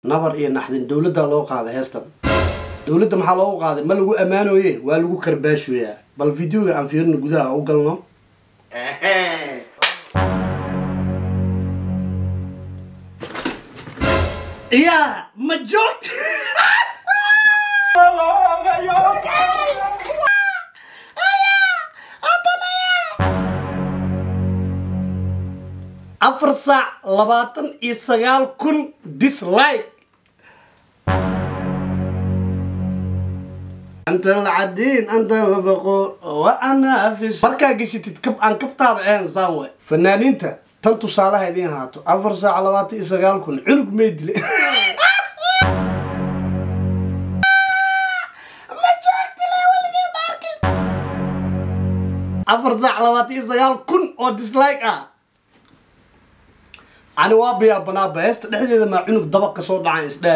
nabar iyo naxdin dowladdaa loo qaaday heestan dowladda maxaa loogu qaaday ma lagu ammaanoye waa lagu karbaashoyaa bal videoga aan fiirino gudaha u galno iyaa ma joogta afar saac labaatan iyo sagaal kun dislike anta lacadiin anta labaqo wa anafis markaa geshatid kab aan kabtaada ahayn saan we fanaaniinta tan tusaalaha idiin haato afar saac labaatan iyo sagaal kun cunug may dile afar saac labaatan iyo sagaal kun oo dislike ah ani waa biyaa banaaba heesta dhexdeeda maa cunug dabaq ka soo dhacaan isdhe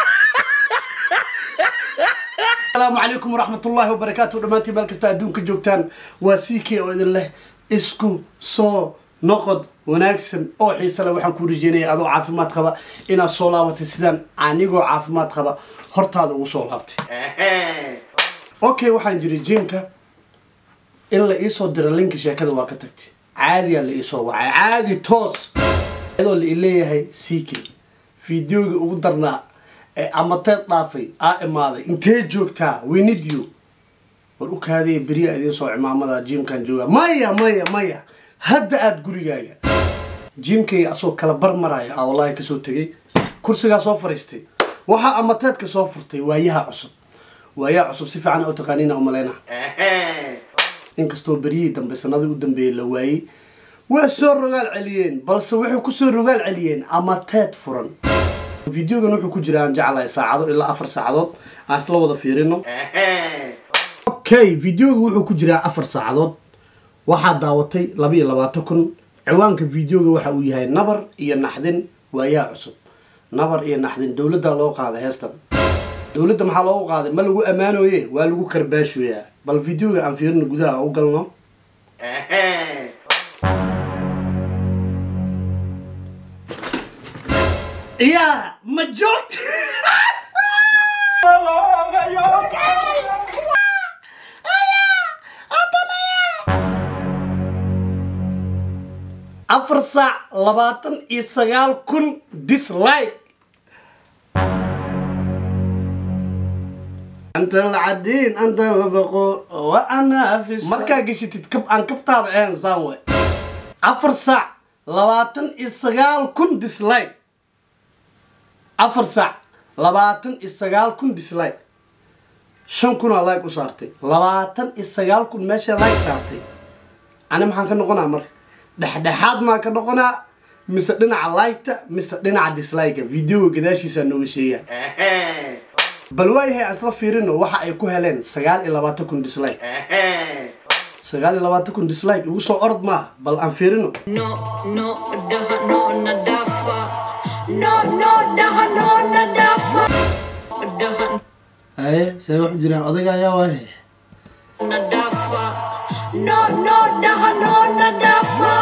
asalaamu calaykum waraxmatullaahi wabarakaatu dhammaantiin meel kasta adduunka joogtaan waa c k oo idin leh isku soo noqod wanaagsan oo xiise leh waxaan kuu rajeynaya adoo caafimaad qaba inaad soo laabatay sidaan anigoo caafimaad qaba hortaada ugu soo laabtay okay waxaan jiray jimka in la iisoo diro linka sheekada waa ka tagtay caadiyaa la iisoo wacay caadi toos iyadoo la ileeyahay c k fideoga ugu darnaa ee amateed dhaafay aa imaaday intee joogtaa winid you war u kaadaya beriyaa idiin soo cimaamada jimkan jooga maya maya maya hadda aada gurigaaga jimkayga asoo kala bar maraya aa wallaahi kasoo tegay kursigaa soo fariistay waxaa amateedka soo furtay waayaha cusub waayaha cusub si fiican u taqaaniina umaleyna inkastoo beryihii dambe sanadii u dambeeyey la waayey waa soo rogaal celiyeen balse waxay kusoo rogaal celiyeen amateed furan videogan wuxuu ku jira aan jeclahay saacado ilaa afar saacadood aan isla wada fiirino okay videoga wuxuu ku jiraa afar saacadood waxaa daawatay laba iyo labaatan kun ciwaanka videoga waxa uu yahay nabar iyo naxdin waayaha cusub nabar iyo naxdin dowladdaa loo qaaday heestan dowladda maxaa loogu qaaday ma lagu ammaanoye waa lagu karbaashoyaa bal videoga aan fiirino gudaha u galno iyaa ma joogta afar saac labaatan iyo sagaal kun dislike anta lacadiin anta labaqo wa anafis markaa geshatid kab aan kabtaada ahayn saan we afar saac labaatan iyo sagaal kun dislike afar saac labaatan iyo sagaal kun dislike shan kunaa like u saartay labaatan iyo sagaal kun meesha like saartay ani maxaan ka noqonaa marka dhexdhexaad maan ka noqonaa mise dhinaca liketa mise dhinaca dislike videoga gadaashiisaa nooga sheegaa bal waayahay aan isla fiirino waxa ay ku heleen sagaal iyo labaatan kun dislike sagaal iyo labaatan kun dislike igu soo orod maaha bal aan fiirino No, no, daha, no, nadafa. No, no, daha, no, nadafa. Daha, haye see waxu jiraan odayga ayaa waaye nadafa. No, no, daha, no, nadafa.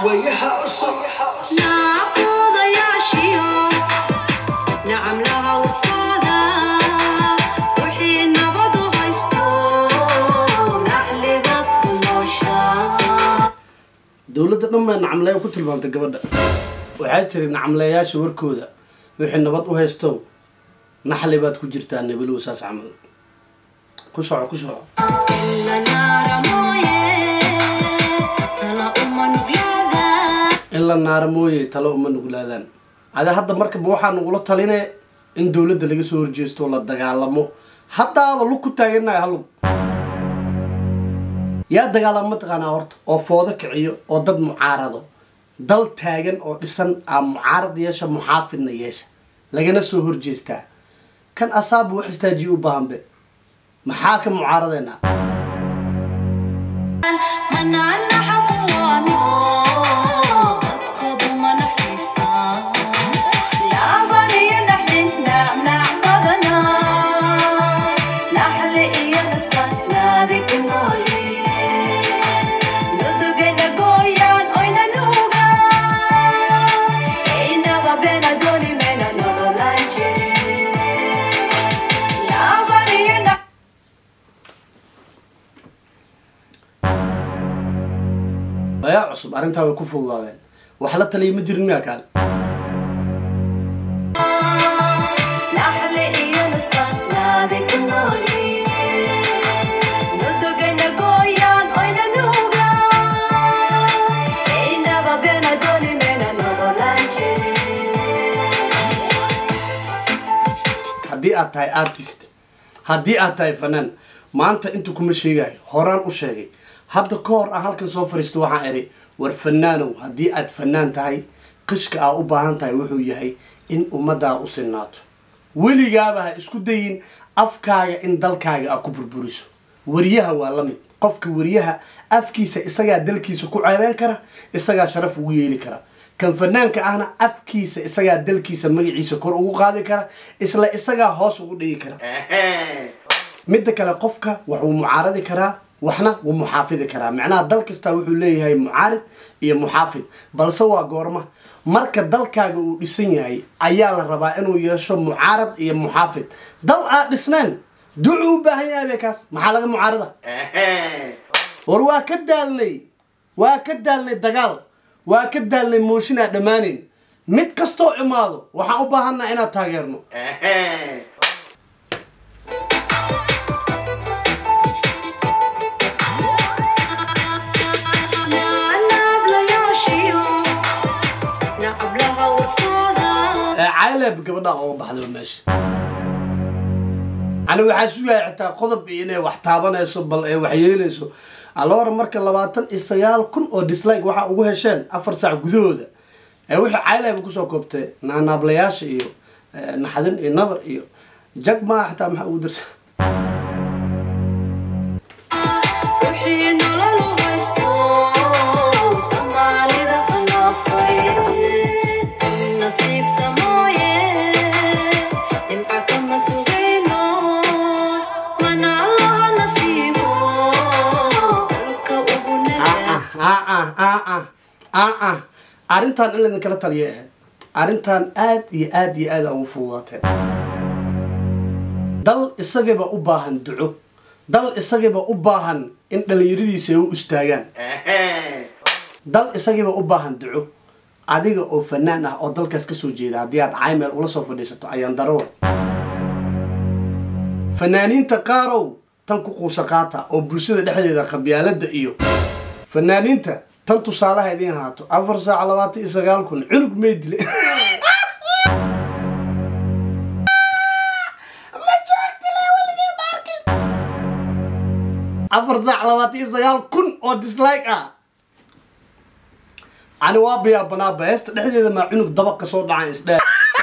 Naaquda yaashiyo. Nacam laha wafada. Wixii nabadu haysto. Nacligaad ku nooshaa. dowladda dhan baa nacamleeya ku tilmaamtay gabadha waxay tiri nacamleeyaasha warkooda wixii nabad u haysto naxli baad ku jirtaa nabilow saas camal ku soco ku soco Ila naara mooye. Tala uma nuglaada. in la naara mooye talo uma nuglaadaan ada hadda markaba waxaa nagula taline in dowladda laga soo horjeesto oo la dagaalamo haddaaba lug ku taaganahay halug yaa dagaalamo mataqaanaa horta oo foodo kiciyo oo dad mucaarado dal taagan oo dhisan aa mucaarad yeesha muxaafidna yeesha lagana soo horjeestaa kan asaabu wax istaajiyo u baahanbe maxaa ka mucaaradeynaa Manana hamuwaano. Dadkoodu ma naxariistaan. Naaban iyo naxdin, nac- nac badanaa. Naxli iyo nustan, naadi ku noolyihiin. Nudugayna gooyaan, oyna nuugaan. Inaba bena dooni mayna nololaan jirin. arrintaa way ku fududaadeen wax la taliya ma jirin miyaa kaale naxle iyo nusqaan naadi ku noolyihiin nudugayna gooyaan oyna nuugaan inaba beena dooni mayna nogolaan jirin haddii aad tahay artist haddii aad tahay fanaan maanta inta kuma sheegayo horaan u sheegay hadda ka hor aan halkan soo fariisto waxaan idhi war fanaanow haddii aad fanaan tahay qishka aa u baahan tahay wuxuu yahay in ummaddaa u sinaato weligaaba ha isku dayin afkaaga in dalkaaga aa ku burburiso wariyaha waa la mid qofka wariyaha afkiisa isagaa dalkiisa ku ceebeen kara isagaa sharaf ugu yeeli kara kan fanaanka ahna afkiisa isagaa dalkiisa magaciisa kor ugu qaadi kara isla isagaa hoos ugu dhigi kara midda kale qofka waxuu mucaaradi karaa waxna wuu muxaafidi karaa macnaha dal kastaa wuxuu leeyahay mucaarid iyo muxaafid balse waa goorma marka dalkaaga uu dhisan yahay ayaa la rabaa inuu yeesho mucaarad iyo muxaafid dal aad dhisneen ducuu u baahan yahay be kaas maxaa laga mucaarada war waa ka daalnay waa ka daalnay dagaal waa ka daalnay mooshin aa dhammaanayn mid kastoo imaado waxaan u baahannaha inaad taageerno naablayaashiyo nacablaha warkooda ee caylab gabadha ooga baxday meesha ani waxaa sugaya xitaa qodob iyo inay wax taabanayso bal ee wax yeelayso alora marka labaatan iyo sagaal kun oo dislike waxaa ugu hesheen afar saac gudahooda ee wixii caylab kusoo koobtay naanaablayaasha iyo ee, naxdin iyo nabar iyo jag maa xitaa maxaa ugu darsa wixii nolol u haysto soomaalida hanaafay nasiib samooye dhimca kama sugayno mana allaha nasiibo dhulka ugu nada ah arrintan in laydin kala taliya ahayd arrintan aad iyo aad iyo aad aa ugu fududaateen dal isagiiba u baahan duco dal isagiiba u baahan in dhallinyaradiisa ay u istaagaan dal isagiiba u baahan duco adiga oo fanaan ah oo dalkaas kasoo jeeda haddii aad caymeel ula soo fadhiisato ayaan darowa fanaaniinta qaarow tan ku quusa qaata oo bulshada dhexdeeda qabyaalada iyo fanaaniinta tan tusaalaha idiin haato afar saac labaatan iyo sagaal kun cunug may dile afar saac labaatan iyo sagaal kun oo dislike ah ani waa biyaabanaaba heesta dhexdeeda maa cunug dabaq ka soo dhacan isdhe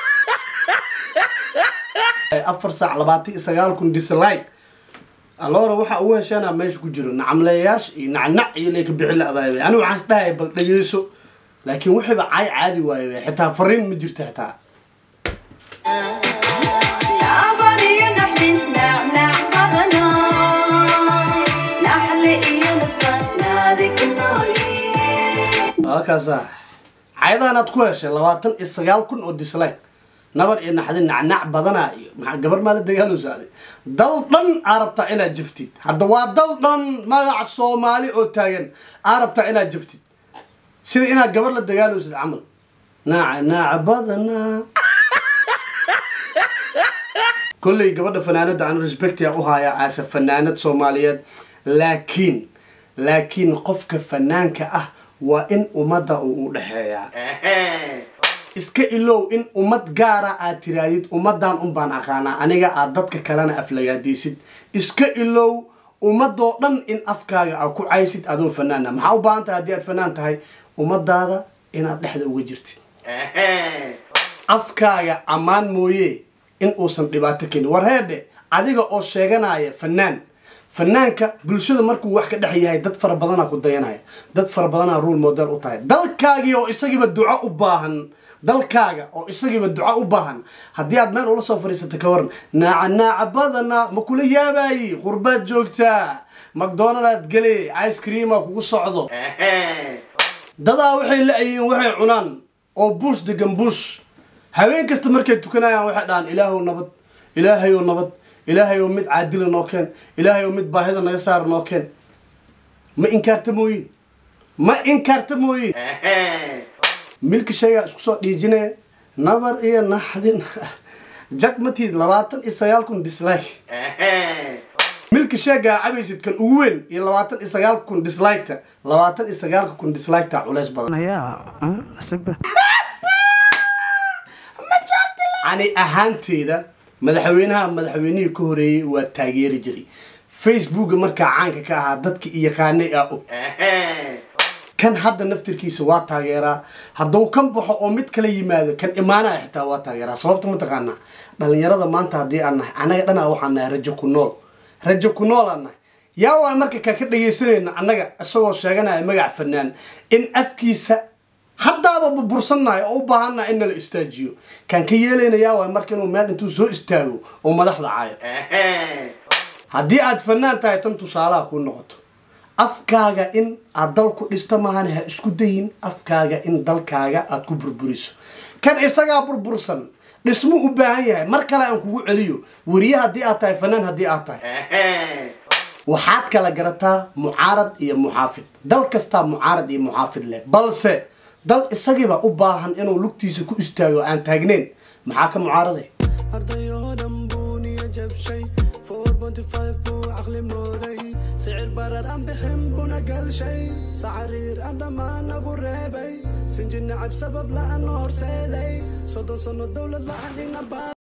afar saac labaatan iyo sagaal kun dislike alora waxa ugu hesheena meesha ku jiro nacamleeyaasha iyo nacnac iyo leyka bixi la-daay ani waxaan isdhahay bal dhageyso laakiin wixiiba caay caadi waaye xitaa fariin ma jirto xitaa naaban iyo naxdin nacnac badana naxle iyo nusqaan naadi ku noolyihiin halkaasa cayadahan aad ku heshay labaatan iyo sagaal kun oo dislike nabar iyo naxdin nacnac badana iyo maxaa gabar maa la dagaalosaaday dal dhan aa rabtaa inaad jaftid hadda waa dal dhan magac soomaali oo taagan aa rabtaa inaad jaftid sida inaad gabar la dagaalosad camal naaca naaca badana kolley gabadha fanaanada aan respectia u hayaa aase fanaanad soomaaliyeed laakiin laakiin qofka fanaanka ah waa in ummadda uu u dhexeeyaa iska ilow in ummad gaara aad tiraadid ummadan un baan aqaanaa aniga aad dadka kalena aflagaadaysid iska ilow ummadoo dhan in afkaaga aad ku caysid adoo fanaana maxaa u baahan tahay haddii aad fanaan tahay ummadaada inaad dhexda uga jirtid afkaaga ammaan mooye in uusan dhibaato kenin war heedhe adiga oo sheeganaya fanaan fanaanka bulshada markuu wax ka dhex yahay dad fara badanaa ku dayanaya dad fara badanaa rule model u tahay dalkaagii oo isagiiba duco u baahan dalkaaga oo isagiiba duco u baahan haddii aad meel ula soo fadhiisata ka waran naaca naaca badana ma kula yaabayi qurbaad joogtaa macdonaldaad gele ice creama kugu socdo dadaa waxay la-yihiin waxay cunaan oo buush degan buush haween kasta markay tukanayaan waxay dhahaan ilaahow nabad ilaahayow nabad ilaahayow mid caadila noo keen ilaahayow mid baahida naga saara noo keen ma inkaarta mooyin ma inkarta mooye milki sheegaa isku soo dhiijinaya nabar iyo naxdin jag matid labaatan iyo sagaal kun dislike milki sheegaa cabaysid kan ugu weyn iyo labaatan iyo sagaal kun dislike-ta labaatan iyo sagaalka kun dislike-ta culeys badan ani ahaanteeda madaxweynaha madaxweynihii ka horeeyey waa taageeri jiray facebooka markaa caanka ka ahaa dadka iyaqaanay aa og kan hadda naftirkiisa waa taageeraa hadduu kan baxo oo mid kala yimaado kan imaanaya xitaa waa taageeraa sababta mataqaanaa dhalinyarada maanta haddii aan nahay annaga dhanaa waxaan nahay rajo ku nool rajo ku nool aan nahay yaa waa marka kaa ka dhagaysanayna annaga isagoo sheeganaya magac fanaan in afkiisa haddaaba burbursannahay oo u baahannaha in nala istaajiyo kaan ka yeelayna yaa waay marka inuu meel intuu soo istaago oo madaxda caayo haddii aad fanaan tahay tan tusaalaha kuu noqoto afkaaga in aad dal ku dhista maahane ha isku dayin afkaaga in dalkaaga aad ku burburiso kan isagaa burbursan dhismu u baahan yahay mar kale aan kugu celiyo weriye haddii aad tahay fanaan haddii aad tahay waxaad kala garataa mucaarad iyo muxaafid dal kastaa mucaarad iyo muxaafid leh balse dal isagiiba u baahan inuu lugtiisa ku istaago aan taagneyn maxaa ka mucaarade ardayoo dhan buu niyo jabshay buu caqli mooday sicir barar aan bixin buna galshay sacariir aan dhammaan nagu reebay sinji nacab sabab la'aan horseeday soddon sanno dowlad la'aan ina